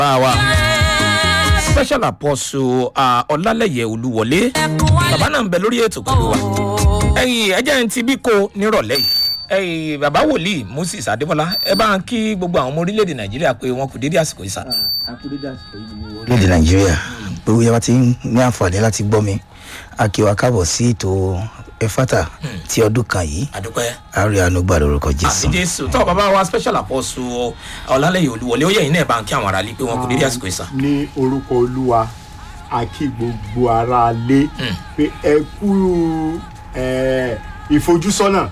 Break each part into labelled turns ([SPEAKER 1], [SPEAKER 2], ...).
[SPEAKER 1] bá wa special apostle ah, ọlálẹyẹ olúwọlé bàbá náà ń bẹ lórí ètò pẹ̀lú wa ẹ̀yin ẹ̀jẹ̀ ń ti bí ko nírọ̀lẹ́ yìí ẹ̀yin bàbá wòlíì moses adébọlá ẹ bá ń kí gbogbo àwọn ọmọ orílẹ̀-èdè nàìjíríà pé wọn kò dédé àsìkò yìí sá.
[SPEAKER 2] orílẹ̀-èdè nàìjíríà gbogbo yàrá ti ń ní àǹfààní láti gbọ́ mi akíwa kábọ̀ sí ètò ẹ̀fátà ti ọdún kan yìí
[SPEAKER 1] àdúpẹ́
[SPEAKER 2] àárẹ̀ ànúgbà lórúkọ jésù.
[SPEAKER 1] àti jésù tọ́ bàbá wa special apostle ọlálẹyẹ olúwọlé ó yẹ yín náà bá ń kí àwọn aráàlú pé wọn kò dédé àsìkò yìí sá.
[SPEAKER 3] ní orúkọ olúwa a kí gbogbo ara lé pé ẹ kú ẹ, ìfojúsọ́nà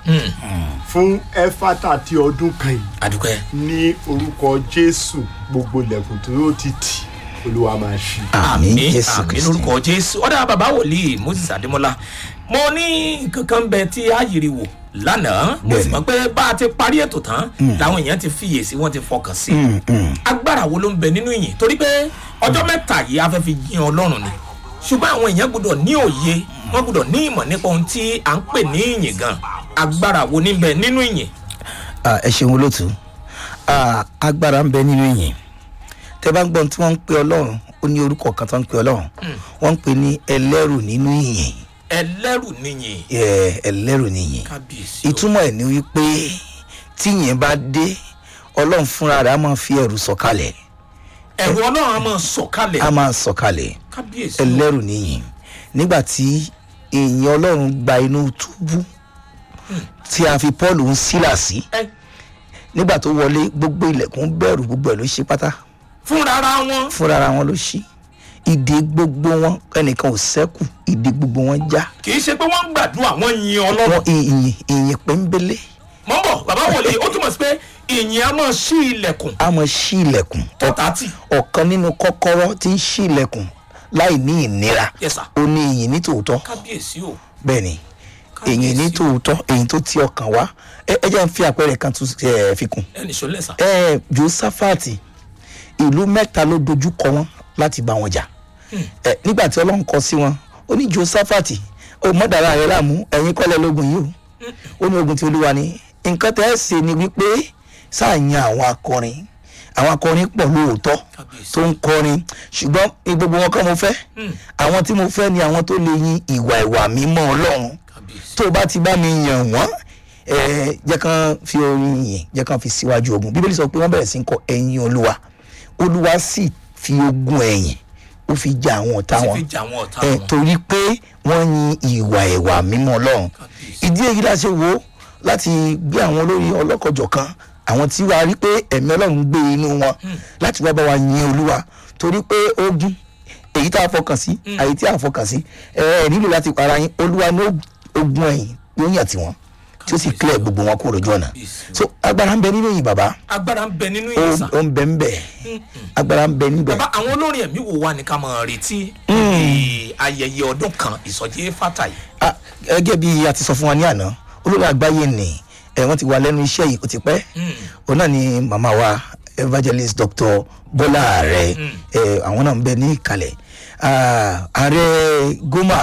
[SPEAKER 3] fún ẹfátà ti ọdún kan yìí
[SPEAKER 1] àdúpẹ́
[SPEAKER 3] ní orúkọ jésù gbogbo ilẹ̀kùn tó ti tì olúwa máa ṣí.
[SPEAKER 2] àmì
[SPEAKER 1] àmì
[SPEAKER 2] jésù
[SPEAKER 1] àmì
[SPEAKER 2] kristu.
[SPEAKER 1] lórúkọ jésù ọ̀dà bàbá wòlíì moses adémọlá mo ní kankan bẹ tí a yiri wò lánàá mo sì
[SPEAKER 2] Bẹ́ẹ̀ni.
[SPEAKER 1] mọ pé bá a ti parí ètò tán làwọn èèyàn ti fiyèsí wọn ti fọkàn sí agbára wo ló ń bẹ nínú ìyìn torí pé ọjọ́ mẹ́ta yìí a fẹ́ fi yin ọlọ́run ni ṣùgbọ́n àwọn èèyàn gbọdọ̀ ní òye wọ́n gbọdọ̀ ní ìmọ̀ nípa ohun tí à ń pè ní ìyìn gan agbára wo ní bẹ nínú ìyìn
[SPEAKER 2] Ah, ẹ ṣeun olóòtú Ah, agbára ń bẹ nínú ìyìn tẹ bá ń gbọ́n tí wọ́n ń pe ọlọ́run ó ní orúkọ kan tó ń pe ọlọ́run wọ́n ń pe ní ẹlẹ́rù nínú ìyìn
[SPEAKER 1] ẹlẹ́rù níyìn
[SPEAKER 2] Ẹ, ẹlẹ́rù níyìn
[SPEAKER 1] kábíyèsí o.
[SPEAKER 2] ìtumọ̀ ẹ̀ ni wípé tí ìyìn bá dé ọlọ́run fúnra rẹ̀ á máa fi ẹ̀rù sọ̀kalẹ̀
[SPEAKER 1] ẹ̀rù ọlọ́run a máa sọ̀kalẹ̀
[SPEAKER 2] á máa sọ̀kalẹ̀
[SPEAKER 1] kábíyèsí o.
[SPEAKER 2] ẹlẹ́rù níyìn nígbà tí ìyìn ọlọ́run gba inú túbú tí a fi paul ń sílà sí
[SPEAKER 1] ẹ
[SPEAKER 2] nígbà tó wọlé gbogbo ilẹ̀kùn bẹ̀rù gbogbo ẹ̀ ló ṣe pátá
[SPEAKER 1] fúnra ara wọn
[SPEAKER 2] fúnra ara wọn ló ṣí ìdè gbogbo wọn ẹnìkan ò sẹ́kù ìdè gbogbo wọn já
[SPEAKER 1] kì í ṣe pé wọ́n ń gbàdúrà wọ́n yin ọlọ́run
[SPEAKER 2] wọn ìyìn ìyìn pẹ́ńbélé
[SPEAKER 1] mọ́ bọ̀ bàbá wòlíì ó túmọ̀ sí pé ìyìn a máa ṣí ilẹ̀kùn
[SPEAKER 2] á mọ ṣí ilẹ̀kùn
[SPEAKER 1] tọ́ta tì
[SPEAKER 2] ọ̀kan nínú kọ́kọ́rọ́ tí ń ṣí ilẹ̀kùn láì ní ìnira
[SPEAKER 1] Yes, sir.
[SPEAKER 2] ó ní ìyìn ní tòótọ́
[SPEAKER 1] kábíyèsí o
[SPEAKER 2] bẹ́ẹ̀ ni èyìn ní tòótọ́ èyí tó ti ọkàn wá ẹ ẹ jẹ́ n fi àpẹẹrẹ kan tún ẹ, fi kún
[SPEAKER 1] ẹnì sọlẹ̀ sà
[SPEAKER 2] ẹ josafati ìlú mẹ́ta ló dojú kọ wọn láti bá wọn jà ẹ nígbà tí ọlọ́run kọ sí wọn ó ní josafati ó mọ̀dára rẹ láàmú ẹ̀yin kọ́lẹ̀ lógun yìí o ó ní ogun tí olúwa ni nǹkan tẹ́ ẹ ṣe ni wípé sáàyàn àwọn akọrin àwọn akọrin pọ̀ lóòótọ́
[SPEAKER 1] Kábíyèsí.
[SPEAKER 2] tó ń kọrin ṣùgbọ́n ní gbogbo wọn kọ́ mo fẹ́ àwọn tí mo fẹ́ ni àwọn tó lè yin ìwà ìwà mímọ́ ọlọ́run
[SPEAKER 1] kábíyèsí
[SPEAKER 2] tó o bá ti bá mi yàn wọ́n ẹ jẹ́ kán fi orin yìn jẹ́ kán fi síwájú ogun bíbélì sọ pé wọ́n bẹ̀rẹ̀ sí ń kọ ẹ̀yìn olúwa olúwa sì fi ogun ẹ̀yìn ó fi ja àwọn ọ̀tá
[SPEAKER 1] ó sì
[SPEAKER 2] wọn
[SPEAKER 1] fi jà àwọn ọ̀tá
[SPEAKER 2] ẹ
[SPEAKER 1] wọn
[SPEAKER 2] torí pé wọ́n yin ìwà ìwà mímọ́ ọlọ́run
[SPEAKER 1] Kábíyèsí.
[SPEAKER 2] ìdí èyí la ṣe wo láti gbé àwọn olórí ọlọ́kọ̀jọ̀ kan àwọn tí wàá rí pé ẹ̀mí ọlọ́run gbé inú wọn láti wá bá wa yin olúwa torí pé ogun èyí tá a fọkàn sí àyè tí a fọkàn sí ẹ ẹ nílò láti para yín olúwa ní ogun ẹ̀yìn ló yàn tiwọn tí ó sì kílẹ̀ gbogbo wọn kúrò lójú ọ̀nà
[SPEAKER 1] Kábíyèsí.
[SPEAKER 2] so agbára ń bẹ nínú yìí bàbá
[SPEAKER 1] agbára ń bẹ nínú
[SPEAKER 2] ó
[SPEAKER 1] ìyìn sà
[SPEAKER 2] ó ń bẹ ń bẹ agbára ń bẹ níbẹ̀
[SPEAKER 1] bàbá àwọn olórin ẹ̀mí wo wà ní ká máa retí níbi ayẹyẹ ọdún kan ìsọjí fata yìí
[SPEAKER 2] Ah, gẹ́gẹ́ bí a ti sọ fún wa ní àná olórí àgbáyé ni ẹ̀ wọ́n ti wà lẹ́nu iṣẹ́ yìí ó ti pẹ́ òun náà ni màmá wa evangelist dr bọ́lá ààrẹ ẹ̀ àwọn náà ń bẹ ní ìkàlẹ̀ Ah, ààrẹ goma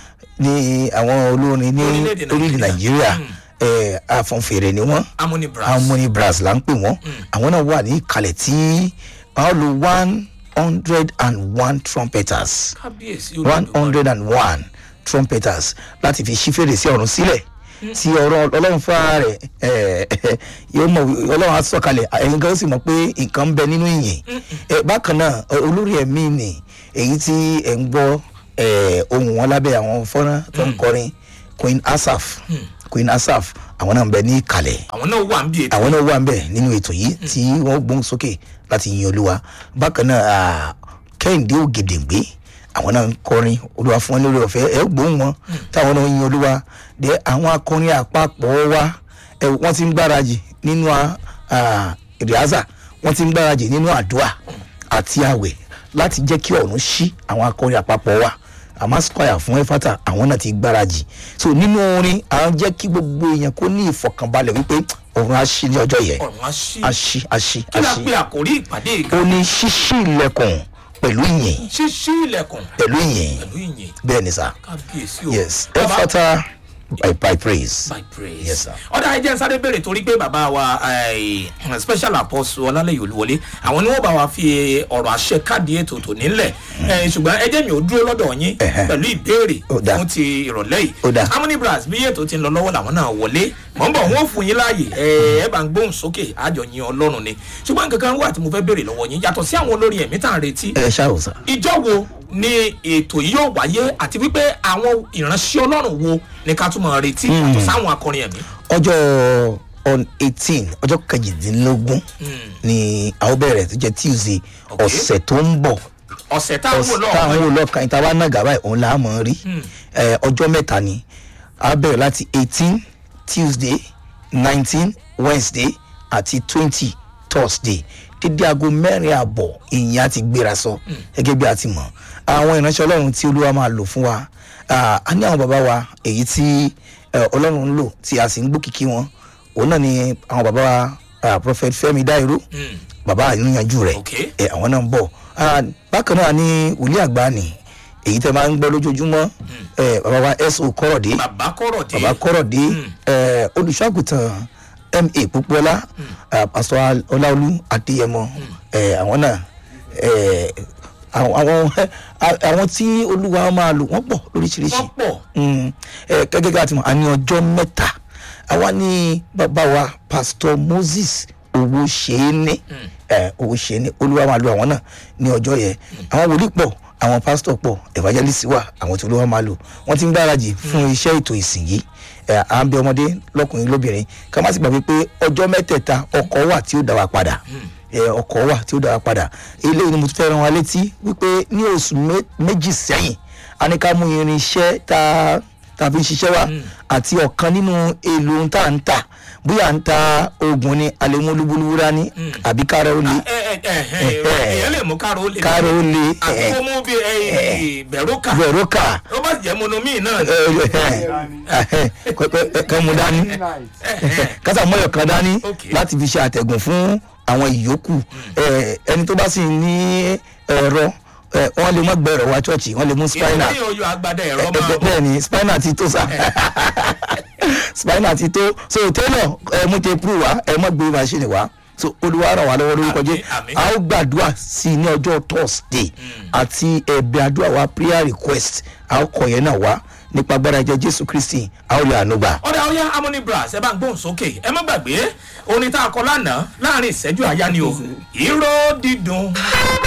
[SPEAKER 2] ni àwọn olórin ní
[SPEAKER 1] Orílẹ̀-èdè
[SPEAKER 2] orílẹ̀
[SPEAKER 1] Nàìjíríà.
[SPEAKER 2] nàìjíríà ẹ̀ afọ̀nfèrè ni wọ́n
[SPEAKER 1] harmony brass
[SPEAKER 2] harmony brass là ń pè wọ́n àwọn náà wà ní ìkàlẹ̀ tí wọ́n lo one hundred and one trumpeters
[SPEAKER 1] kábíyèsí
[SPEAKER 2] one
[SPEAKER 1] Olódùmarè.
[SPEAKER 2] hundred and one trumpeters láti fi ṣí fèrèsé ọ̀run sílẹ̀ tí ọ̀rọ̀ ọlọ́run fúnra rẹ̀ ẹ̀, yóò mọ̀ wí- ọlọ́run á sọ̀kalẹ̀ ẹ̀yin kan ó sì mọ̀ pé nǹkan ń bẹ nínú ìyìn Ẹ̀, bákan náà ọ- olórí ẹ̀mí ni èyí tí ẹ̀ ń gbọ́ ẹ̀, ohùn wọn lábẹ́ àwọn fọ́nrán tó ń kọrin queen asaf queen asaf àwọn náà ń bẹ ní ìkàlẹ̀
[SPEAKER 1] àwọn náà wà ń bí ètò
[SPEAKER 2] àwọn náà wà ń bẹ nínú ètò yìí tí wọ́n gbóhùn sókè láti yin olúwa bákan náà ah, kẹ́hìndé ògèdèǹgbé àwọn náà ń kọrin olúwa fún wọn lórí ọ̀fẹ́ ẹ gbóhùn wọn táwọn náà ń yin olúwa dé àwọn akọrin àpapọ̀ wa ẹ wọ́n ti ń gbáradì nínú ìrìázà wọ́n ti ń gbáradì nínú àdúrà àti àwẹ̀ láti jẹ́ kí ọ̀run ṣí àwọn akọrin àpapọ̀ wa àmásíkọ̀yà fún ẹ̀fátà àwọn náà ti gbáradì so nínú orin à ń jẹ́ kí gbogbo èèyàn kó ní ìfọkànbalẹ̀ wípé ọ̀run á ṣí ní ọjọ́ yẹn
[SPEAKER 1] ọ̀run á ṣí
[SPEAKER 2] á ṣí á ṣí
[SPEAKER 1] kí
[SPEAKER 2] á
[SPEAKER 1] la
[SPEAKER 2] ṣí
[SPEAKER 1] pe àkórí ìpàdé
[SPEAKER 2] ó
[SPEAKER 1] ìgbà
[SPEAKER 2] ní ṣíṣí ilẹ̀kùn pẹ̀lú ìyìn
[SPEAKER 1] ṣíṣí ilẹ̀kùn
[SPEAKER 2] pẹ̀lú ìyìn
[SPEAKER 1] pẹ̀lú ìyìn
[SPEAKER 2] bẹ́ẹ̀ ni sá
[SPEAKER 1] kábíyèsí o
[SPEAKER 2] yes
[SPEAKER 1] bàbá
[SPEAKER 2] ẹ̀fátà by, by praise.
[SPEAKER 1] by praise.
[SPEAKER 2] Yes, sir.
[SPEAKER 1] ọ̀dà ẹ̀jẹ̀ ń sáré béèrè torí pé bàbá wa eh, special apostle ọlálẹ́yìn olúwọlé àwọn ni wọ́n bá wa fi ọ̀rọ̀ àṣẹ káàdì ètò tò nílẹ̀ Eh, ṣùgbọ́n ẹjẹ́ mi ò dúró lọ́dọ̀ yín
[SPEAKER 2] Ẹ̀hẹ́.
[SPEAKER 1] pẹ̀lú ìbéèrè
[SPEAKER 2] Ó dáa.
[SPEAKER 1] fún ti ìrọ̀lẹ́ yìí
[SPEAKER 2] Ó dáa.
[SPEAKER 1] harmony brass bí ètò ti ń lọ lọ́wọ́ làwọn náà wọlé mọ̀ ń bọ̀ wọ́n fún yín láàyè ẹ ẹ bá ń gbóhùn sókè àjọ yin ọlọ́run ni ṣùgbọ́n nǹkan kan wà tí mo fẹ́ béèrè lọ́wọ́ yín yàtọ̀ sí àwọn olórin ẹ̀mí tá à ń retí
[SPEAKER 2] ẹ ṣáà ò sà.
[SPEAKER 1] ìjọ wo ni ètò yìí yóò wáyé àti wípé àwọn ìránṣẹ́ ọlọ́run wo ni ká tún máa retí yàtọ̀ sáwọn akọrin ẹ̀mí.
[SPEAKER 2] ọjọ́ on eighteen ọjọ́ kejìdínlógún ni a ó bẹ̀rẹ̀ tó jẹ́ tuesday
[SPEAKER 1] Okay.
[SPEAKER 2] ọ̀sẹ̀ tó ń bọ̀
[SPEAKER 1] ọ̀sẹ̀ táwọn wò lọ́wọ́
[SPEAKER 2] táwọn wò lọ́ọ̀kan ìta wa náà gàbáyé òun là á mọ̀ ọ́n rí Eh, ọjọ́ mẹ́ta ni a bẹ̀rẹ̀ láti eighteen tuesday nineteen wednesday àti twenty thursday dídí aago mẹ́rin àbọ̀ ìyẹn á ti gbéra sọ gẹ́gẹ́ bí a ti mọ̀ àwọn ìránṣẹ́ ọlọ́run tí olúwa máa lò fún wa ah, a ní àwọn bàbá wa èyí tí eh, ọlọ́run ń lò tí a sì ń gbókìkí wọn òun náà ni àwọn bàbá wa ah, prophet fẹmi dairo bàbá àníyànjú rẹ
[SPEAKER 1] Okay.
[SPEAKER 2] ẹ àwọn náà ń bọ̀ Ah, bákan náà ní wòlíì àgbà ni èyí tẹ máa ń gbọ́ lójoojúmọ́ ẹ bàbá wa so kọ́rọ̀dé
[SPEAKER 1] bàbá kọ̀rọ̀ dé
[SPEAKER 2] bàbá kọ́rọ̀dé ẹ olùṣọ́àgùtàn ma pópóọlá pásọ ọláolú adéyẹmọ ẹ àwọn náà ẹ àwọn àwọn- àwọn tí olúwa máa lò wọ́n pọ̀ lóríṣiríṣi
[SPEAKER 1] wọ́n pọ̀
[SPEAKER 2] Mm, ẹ, gẹ́gẹ́ bí a ti mọ̀ a ní ọjọ́ mẹ́ta àwa ní bàbá wa pastor moses owó ṣeéní ẹ, owó ṣeéní olúwa máa lo àwọn náà ní ọjọ́ yẹn àwọn wòlíì pọ̀ àwọn pastor pọ̀ evangelist wà àwọn tí olúwa máa lò wọ́n ti ń gbáradì fún iṣẹ́ ètò ìsìn yìí ẹ, à ń bẹ ọmọdé lọkùnrin lóbìnrin ká má sì gbàgbé pé ọjọ́ mẹ́tẹ̀ẹ̀ta ọkọ̀ wà tí ó dá wa padà ẹ, ọkọ̀ wà tí ó dá wa padà eléyìí ni mo tún fẹ́ rán wa létí wípé ní oṣù mé- méjì sẹ́yìn a ní ká mú irinṣẹ́ tá a tá a fi ń ṣiṣẹ́ wa àti ọ̀kan nínú èlò ohun tá à ń tà bóyá à ń ta oògùn ni àlẹ́mú olúbulúwú dání àbí kára ó le
[SPEAKER 1] ẹ ẹ ẹ ẹ èèyàn lè mú káàró lè
[SPEAKER 2] kára ó le
[SPEAKER 1] àti kó mú bí bẹ̀rùkà
[SPEAKER 2] bẹ̀rùkà
[SPEAKER 1] ó bá jẹ́ monomi náà ni.
[SPEAKER 2] kan mú dání kásà mọ́yọ̀ kan dání
[SPEAKER 1] Okay.
[SPEAKER 2] láti fi ṣe àtẹ̀gùn fún àwọn ìyókù Eh, ẹni tó bá sì ní ẹ̀rọ eh, wọ́n lè mọ́ gbẹ̀rọ wá ṣọ́ọ̀ṣì wọ́n lè mú spinal
[SPEAKER 1] ìyẹn yóò yọ agbada ẹ̀rọ máa
[SPEAKER 2] Bẹ́ẹ̀-
[SPEAKER 1] bọ̀
[SPEAKER 2] bẹ́ẹ̀ ni spinal ti tó sa spinal ti tó so tailor ẹ mú tape rule wá ẹ mọ gbé machine wá so olùwà ràn wá lọ́wọ́ lórúkọ jẹ́
[SPEAKER 1] Àmín, àmín.
[SPEAKER 2] a ó gbàdúrà sí i ní ọjọ́ thursday àti ẹ̀bẹ̀ àdúrà wa prayer request a ó kọ yẹn náà wá nípa agbára ẹ̀jẹ̀ jésù kristi a ó lè àánú gbà.
[SPEAKER 1] ọ̀dà ọ̀yá harmony brass ẹ bá ń gbóhùn sókè ẹ má gbàgbé orin tá a kọ lánàá láàrin ìṣẹ́jú àyá ni o ìró dídùn